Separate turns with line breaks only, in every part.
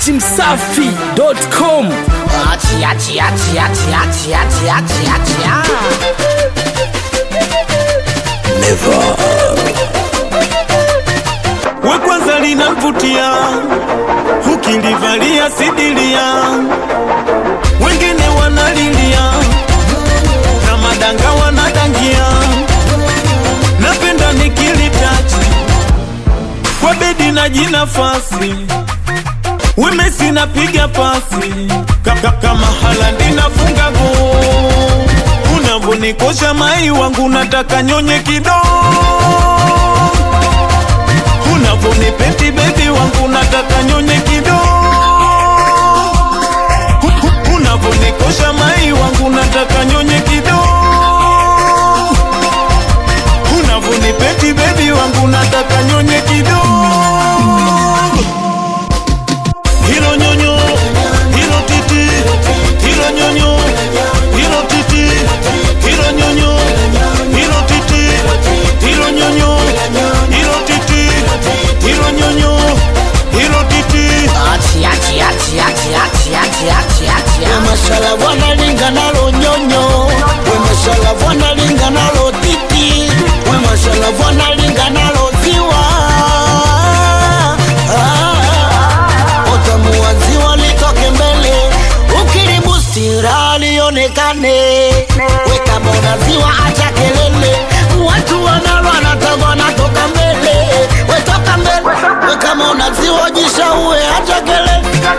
dachimsafi.com
Achi, achi, achi, achi, achi, achi, achi, achi, ah.
we kwanza linamvutia ukilivalia sidilia wengine wanalilia na madanga wanadangia napenda nikilitachi kwa bedi na jinafasi wemesi napiga pasi Kaka, kama halandi nafunga go unavonikosha mai wangu nataka nyonye kidogo unavonipeti bebi wangu nataka nyonye kidogo unavonikosha mai wangu nataka nyonye kidogo unavonipeti bebi wangu nataka nyonye kidogo hilo nyonyo hilo titi hilo nyonyo hilo titi hilo nyonyo hilo titi hilo nyonyo hilo titi hilo nyonyo hilo titi
Achi, achi, achi, achi, achi, achi, achi, achi, ah.
Mashala bwana linga nalo nyonyo We mashala bwana linga nalo titi We mashala bwana linga nalo ziwa Ah, Utamu wa ziwa litoke mbele Ukilibustira lionekane We kama una ziwa acha kelele Watu wanalo wanataka wanatoka mbele We toka mbele We kama una ziwa jishaue acha kelele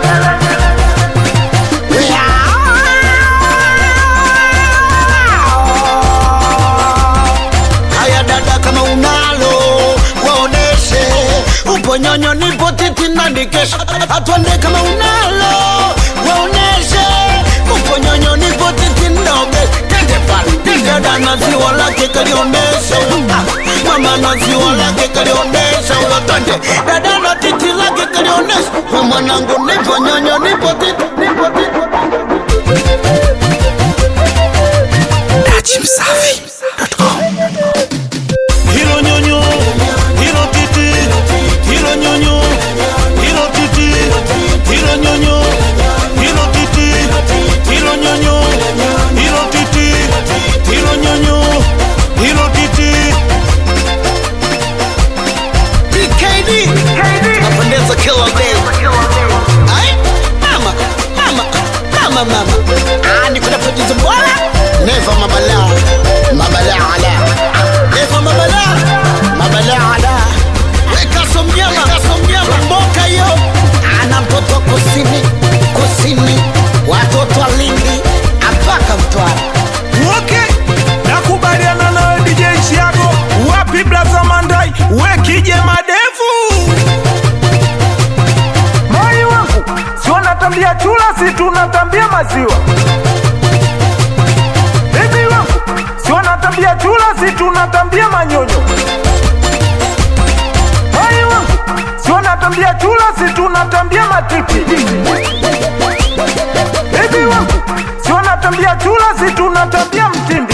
Haya dada, kama unalo waoneshe, upo nyonyo, nipo titi na nikesha. Atwende kama unalo waoneshe, upo nyonyo, nipo titi ndoge. Tende pale, tende dada na ziwa lake kalionesha huyo. Ah, mama na ziwa lake kalionesha huyo. Twende dada na titi lake kalionesha. We mwanangu, nipo nyonyo, nipo titi, nipo titi.
dachimsafi.com
hilo nyonyo hilo titi hilo nyonyo hilo titi hilo nyonyo hilo titi hilo nyonyo hilo titi hilo nyonyo hilo titi
PKD napendeza killer baby Ai, mama mama mama mama ah niko produce bwana never mabala mabala ala never mabala mabala ala weka somnyama weka somnyama mboka hiyo ana mtoto kusini kusini watoto wa Lindi mpaka Mtwara
okay nakubaliana nawe dj chiago wapi blaza mandai wekije madevu
Moi wangu sio natambia chula, si tunatambia maziwa. Bibi wangu sio natambia chula, si tunatambia manyonyo. Moi wangu sio natambia chula, si tunatambia matiti. Bibi wangu sio natambia chula, si tunatambia mtindi.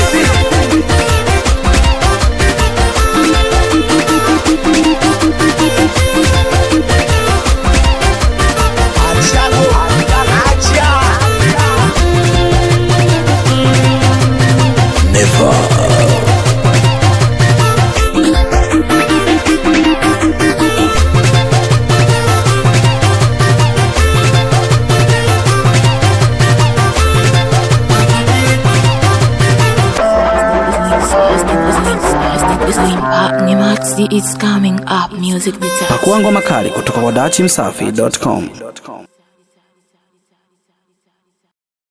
It's coming up music guitar.
pakuangwa makali kutoka kwa dachimsafi.com